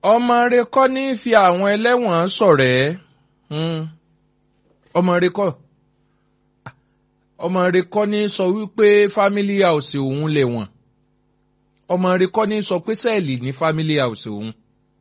ọmọ rẹ kọ́ ní fi àwọn ẹlẹ́wọ̀n ṣọ̀rẹ́ ọmọ rẹ kọ́ ọmọ rẹ kọ́ ní sọ wípé family house òun lè wọ̀n ọmọ rẹ kọ́ ní sọ pé sẹ́ẹ̀lì ní family house òun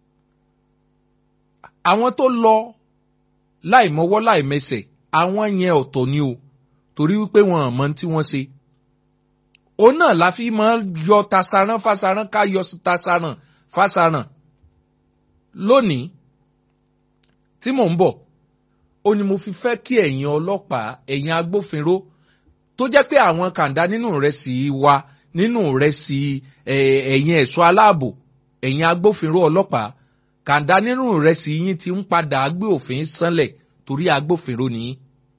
àwọn tó lọ láì mọ́wọ́ láì mẹsẹ̀ àwọn yẹn ọ̀tọ̀ ni o torí wípé wọn àmọ́ tí wọ́n ṣe òun náà la fi máa yọ tasaran fasaran ká yọ tasaran fasaran lónìí tí mò ń bọ̀ ó ní mo fi fẹ́ kí ẹ̀yin ọlọ́pàá ẹ̀yin agbófinró tó jẹ́ pé àwọn kàńdá nínú rẹ̀ sì wà nínú rẹ̀ sì ẹ̀yin ẹ̀ṣọ́ aláàbò ẹ̀yin agbófinró ọlọ́pàá kàńdá nínú rẹ̀ sì yín ti ń padà gbé òfin sánlẹ̀ torí agbófinró nìyí.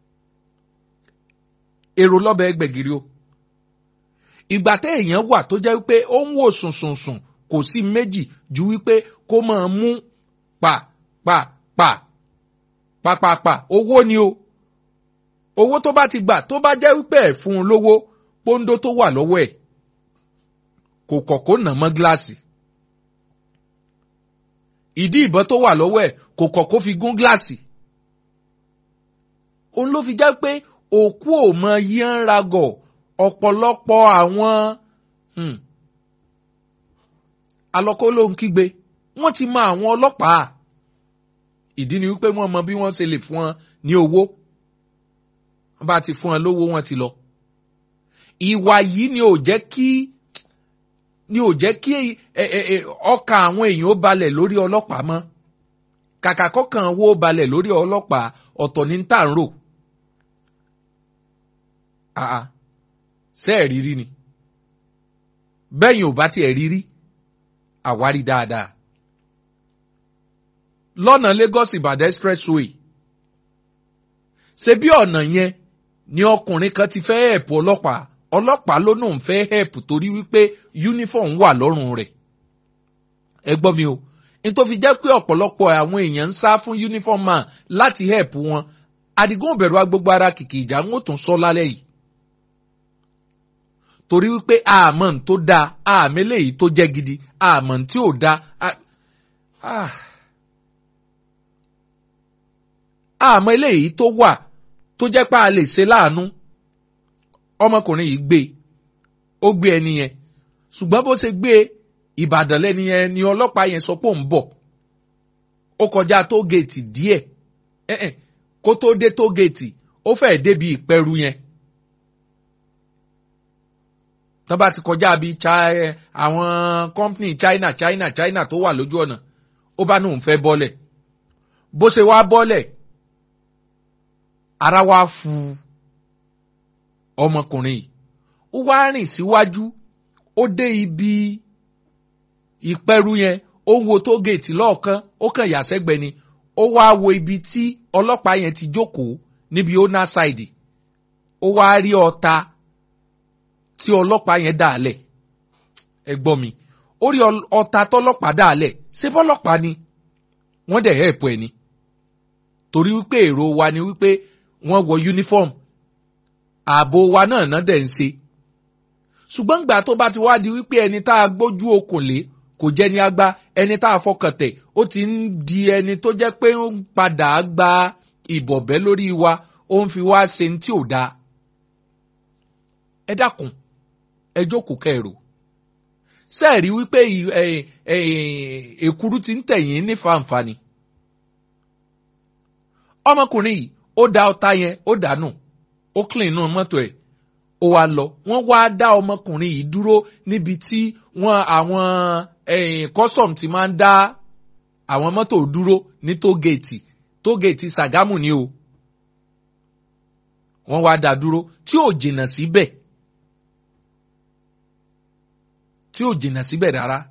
èrò lọ́bẹ̀ gbẹ̀gìrì o ìgbà tẹ́ èèyàn wà tó jẹ́ wípé ó ń wò sùnsùnsùn kò sí méjì ju wípé kó máa mú pa pa pa pàpàpà owó ni o owó tó bá ti gbà tó bá jẹ́ wípé ẹ̀ fún un lówó pọ́ńdó tó wà lọ́wọ́ ẹ̀ kò kọ̀kọ́ nà mọ́ gíláàsì ìdí ìbọn tó wà lọ́wọ́ ẹ̀ kò kọ̀kọ́ fi gún gíláàsì òun ló fi jẹ́ pé òkú ò mọ yín ragọ̀ ọ̀pọ̀lọpọ̀ àwọn alọ́kọ́ ló ń kígbe wọ́n ti mọ àwọn ọlọ́pàá ìdí ni wípé wọ́n mọ bí wọ́n ṣe lè fún wọn ní owó wọ́n bá ti fún wọn lówó wọ́n ti lọ. ìwà yìí ni ò jẹ́ kí ni ò jẹ́ kí ọkàn àwọn èèyàn ó balẹ̀ lórí ọlọ́pàá mọ́ kàkà kọ́kàn wo balẹ̀ lórí ọlọ́pàá ọ̀tọ̀ ní tà ń rò. ṣé ẹ̀ rírí ni bẹ́yìn ò bá tiẹ̀ rírí àwárí dáadáa lọ́nà Lagos Ìbàdàn expressway ṣe bí ọ̀nà yẹn ni ọkùnrin kan ti fẹ́ hẹ̀pù ọlọ́pàá ọlọ́pàá ló náà ń fẹ́ hẹ̀pù torí wípé uniform wà lọ́rùn rẹ̀ ẹ gbọ́ mi o n tó fi jẹ́ pé ọ̀pọ̀lọpọ̀ àwọn èèyàn ń sá fún uniform man láti hẹ̀pù wọn Àdìgún òbẹ̀rù agbógbó ara kìkì ìjà ń ó tún sọ lálẹ́ yìí torí wípé àmọ́ n tó dáa àmì eléyìí tó jẹ́ gidi àmọ́ n tí ò dáa àmọ́ eléyìí tó wà tó jẹ́ pé a lè ṣe láàánú ọmọkùnrin yìí gbé ó gbé ẹni yẹn ṣùgbọ́n bó ṣe gbé Ìbàdàn lẹ́ni yẹn ni ọlọ́pàá yẹn sọ pé òun bọ̀ ó kọjá tógèètì díẹ̀ kó tó dé tógèètì ó fẹ́ẹ̀ débi ìpẹ́rù yẹn tán bá ti kọjá bíi àwọn company China China China tó wà lójú ọ̀nà ó bá nóun fẹ́ bọ́lẹ̀ bó ṣe wá bọ́lẹ̀ ara wá fu ọmọkùnrin yìí ó wá rìn síwájú ó dé ibi ìpẹ́rù yẹn ó ń wo tó géètì lọ́ọ̀kan ó kàn yà sẹ́gbẹ̀ẹ́ ni ó wá wo ibi tí ọlọ́pàá yẹn ti jókòó níbi owner side ó wá rí ọta tí ọlọ́pàá yẹn dà lẹ̀ ẹ gbọ́ mi ó rí ọta tọ́lọ́pàá dà lẹ̀ ṣé bọ́lọ́pàá ni wọ́n dẹ̀ hẹ́ẹ̀pù ẹ̀ ni torí wípé èrò wa ni wípé wọ́n wọ uniform ààbò wa náà náà dẹ̀ ń ṣe ṣùgbọ́n gbà tó bá ti wá di wípé ẹni tá a gbójú okùn lé kò jẹ́ ní agbá ẹni tá a fọkàn tẹ̀ ó ti ń di ẹni tó jẹ́ pé ó ń padà gba ìbọ̀bẹ́ lórí wa ó ń fi wá ṣe ní tí ò dáa ẹ dákun ẹ jókòó kẹrò sẹ́ẹ̀rí wípé èkúrú ti ń tẹ̀yìn ní fàǹfààní ọmọkùnrin yìí ó da ọta yẹn ó dànù ó clean inú mọ́tò ẹ̀ ó wá lọ wọ́n wá dá ọmọkùnrin yìí dúró níbi tí wọ́n àwọn custom ti máa ń dá àwọn mọ́tò dúró ní tógèètì tógèètì Sàgámù ni o wọ́n wá dá dúró tí ò jìnnà síbẹ̀ tí ò jìnnà síbẹ̀ rárá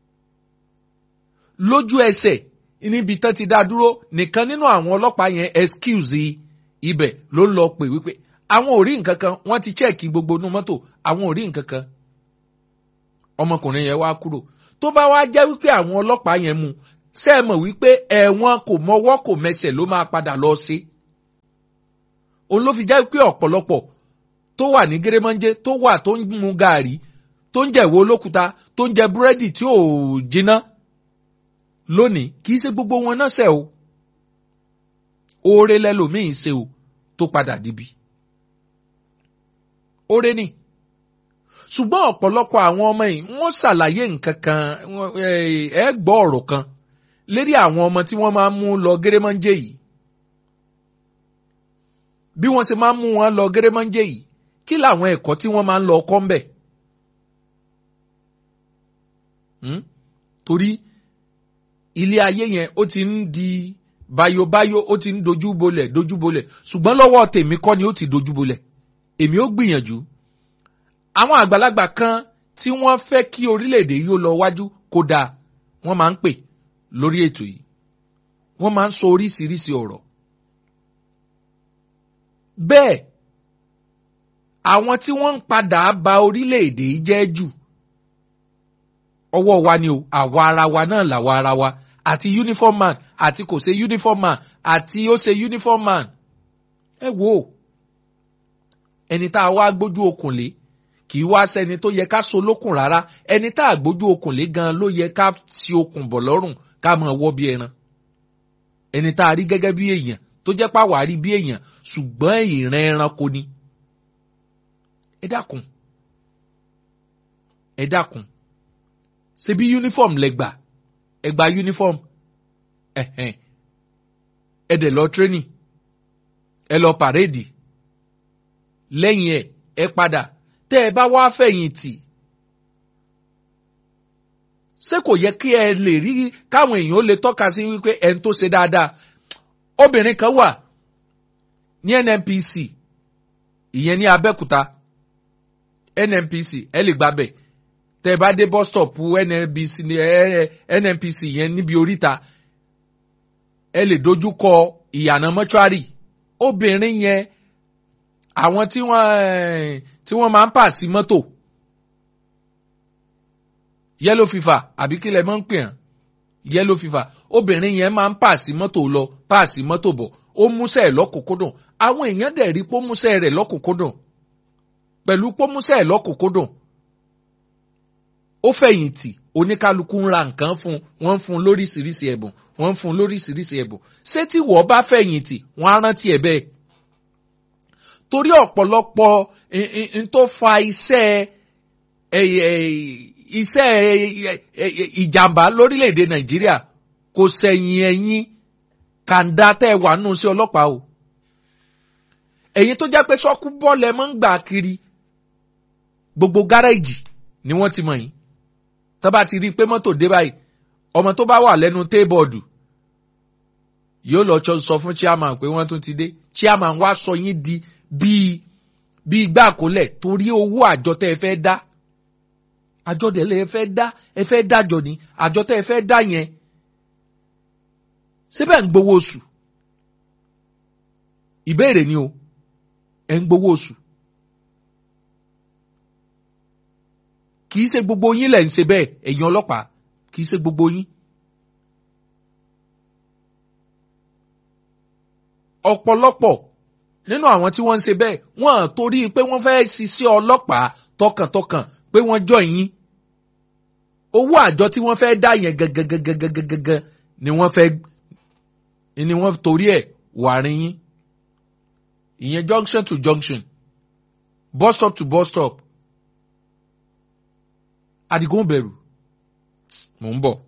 lójú ẹsẹ̀ níbi tán ti dá dúró nìkan nínú àwọn ọlọ́pàá yẹn excuse ibẹ̀ ló ń lọ pè wípé àwọn ò rí nǹkan kan wọ́n ti chẹ́ẹ̀kì gbogbo inú mọ́tò àwọn ò rí nǹkan kan ọmọkùnrin yẹn wá kúrò tó bá wá jẹ́ wípé àwọn ọlọ́pàá yẹn mú ṣé ẹ mọ̀ wípé ẹ̀wọ̀n kò mọwọ́ kò mẹsẹ̀ ló máa padà lọ sí òun ló fi jẹ́ wípé ọ̀pọ̀lọpọ̀ tó wà ní gérèmọ́njẹ́ tó wà tó ń mu gàárì tó ń jẹ̀wọ́ olókuta tó ń jẹ búrẹ́dì tí ò jiná lónìí kì í ṣe gbogbo wọn náà ṣẹ̀ o oore lẹ́lòmíì ṣe o tó padà dibi oore ni ṣùgbọ́n ọ̀pọ̀lọpọ̀ àwọn ọmọ yìí wọ́n ṣàlàyé nǹkan kan ẹ gbọ́ ọ̀rọ̀ kan lérí àwọn ọmọ tí wọ́n máa ń mú lọ gẹ́rẹ́mọ́njẹ́ yìí bí wọ́n ṣe máa ń mú wọn lọ gẹ́rẹ́mọ́njẹ́ yìí kí làwọn ẹ̀kọ́ tí wọ́n máa ń lọ kọ́ ńbẹ̀ torí ilé ayé yẹn ó ti ń di bayobayo ó ti ń dojú bolẹ̀ dojú bolẹ̀ ṣùgbọ́n lọ́wọ́ tèmi kọ́ ni ó ti dojú bolẹ̀ èmi ó gbìyànjú àwọn àgbàlagbà kan tí wọ́n fẹ́ kí orílẹ̀-èdè yìí ó lọ wájú kódà wọ́n máa ń pè lórí ètò yìí wọ́n máa ń sọ oríṣiríṣi ọ̀rọ̀ bẹ́ẹ̀ àwọn tí wọ́n ń padà ba orílẹ̀-èdè yìí jẹ́ jù ọwọ́ wa ni o àwa ara wa náà làwa ara wa àti uniform man àti kò ṣe uniform man àti ó ṣe uniform man ẹ wo ẹni tá a wá gbójú okùn lé kì í wá sẹ́ni tó yẹ ká so lókùn rárá ẹni tá a gbójú okùn lé gan ló yẹ ká ti okùn bọ̀ lọ́rùn ká máa wọ́ bí ẹran ẹni tá a rí gẹ́gẹ́ bí èèyàn tó jẹ́ pàwọ́ àrí bí èèyàn ṣùgbọ́n ìran ẹranko ni ẹ dákun ẹ dákun ṣe bí uniform lẹ gbà ẹ gba uniform ẹhẹn ẹ dẹ̀ lọ training ẹ lọ parade lẹ́yìn ẹ̀ ẹ padà tẹ́ ẹ bá wá fẹ̀yìntì ṣé kò yẹ kí ẹ lè rí káwọn èèyàn ó lè tọ́ka sí wípé ẹni tó ṣe dáadáa obìnrin kan wà ní NNPC ìyẹn ní Abẹ́òkúta NNPC ẹ lè gbàbẹ̀ tẹ́ ẹ bá dé bus stop NNPC NNPC yẹn níbi oríta ẹ lè dojú kọ ìyànà mọ́ṣúárì obìnrin yẹn àwọn tí wọ́n tí wọ́n máa ń pàṣí mọ́tò yellow fever àbí kílẹ̀ mọ́ ń pè hàn yellow fever obìnrin yẹn máa ń pàṣí mọ́tò lọ pàṣí mọ́tò bọ̀ ó múṣẹ́ ẹ̀ lọ́kùnkúndùn àwọn èèyàn dẹ̀ rí pó múṣẹ́ rẹ̀ lọ́kùnkúndùn pẹ̀lú pó múṣẹ́ ẹ̀ lọ́kùnkúndùn ó fẹ̀yìntì oníkálukú ń ra nǹkan fún wọ́n ń fún lóríṣiríṣi ẹ̀bùn wọ́n ń fún lóríṣiríṣi ẹ̀bùn ṣé tí wọ́n bá fẹ̀yìntì wọ́n á rántí ẹ̀ bẹ́ẹ̀ torí ọ̀pọ̀lọpọ̀ n tó fa iṣẹ́ iṣẹ́ ìjàmbá lórílẹ̀‐èdè Nàìjíríà kò sẹ̀yìn ẹ̀yìn kàńdá tẹ́ ẹ wà nù sí ọlọ́pàá o ẹ̀yin tó jẹ́ pé sọ́kú bọ́ọ̀lù ẹ̀ máa ń gbà kiri gbogbo gárẹ́jì ni wọ́n ti mọ̀ yín tó bá ti rí i pé mọ́tò dé báyìí ọmọ tó bá wà lẹ́nu téèbọ̀dù yóò lọ sọ fún chairman pé wọ́n tún ti dé chairman wá sọ yín di bíi bíi igbá àkólẹ̀ torí owó àjọ tẹ́ ẹ fẹ́ dá àjọ tẹ́ ẹ fẹ́ dá ẹ fẹ́ dájọ ni àjọ tẹ́ ẹ fẹ́ dá yẹn síbẹ̀ ń gbowó oṣù ìbéèrè ni o ẹ̀ ń gbowó oṣù kì í ṣe gbogbo yín lẹ̀ ń ṣe bẹ́ẹ̀ ẹ̀yin ọlọ́pàá kì í ṣe gbogbo yín. ọ̀pọ̀lọpọ̀ nínú àwọn tí wọ́n ń ṣe bẹ́ẹ̀ wọ́n torí pé wọ́n fẹ́ ṣiṣẹ́ ọlọ́pàá tọkàntọkàn pé wọ́n jọ yín owó àjọ tí wọ́n fẹ́ dá yẹn gangan ni wọ́n fẹ́ ni wọ́n torí ẹ̀ wà rin yín ìyẹn junction to junction bus stop to bus stop Adigun bẹ̀rù mò ń bọ̀.